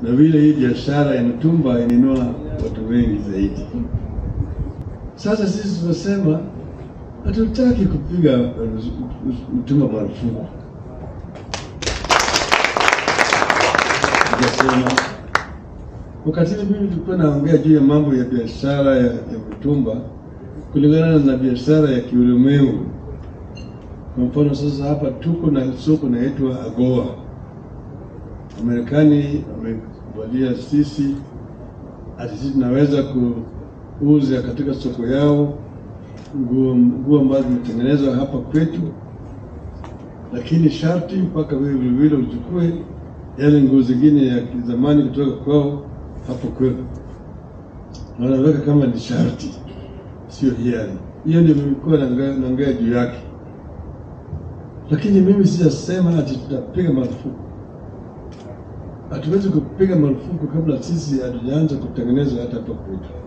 na vile hii biashara ya mtumba inainua watu wengi zaidi. Sasa sisi tunasema hatutaki kupiga mtumba marufuku. Tukasema wakati mimi tulikuwa naongea juu ya mambo ya biashara ya, ya mtumba kulingana na biashara ya kiulimwengu. Kwa mfano sasa hapa tuko na soko naitwa AGOA. Marekani wamekubalia sisi ati sisi tunaweza kuuza katika soko yao nguo nguo ambazo zimetengenezwa hapa kwetu, lakini sharti mpaka wewe vilevile uchukue yale nguo zingine ya zamani kutoka kwao hapo kwetu, na wanaweka kama ni sharti, sio hiari. Hiyo ndio nilikuwa naongea juu yake, lakini mimi sijasema ati tutapiga marufuku. Hatuwezi kupiga marufuku kabla sisi hatujaanza kutengeneza hata hapa kwetu.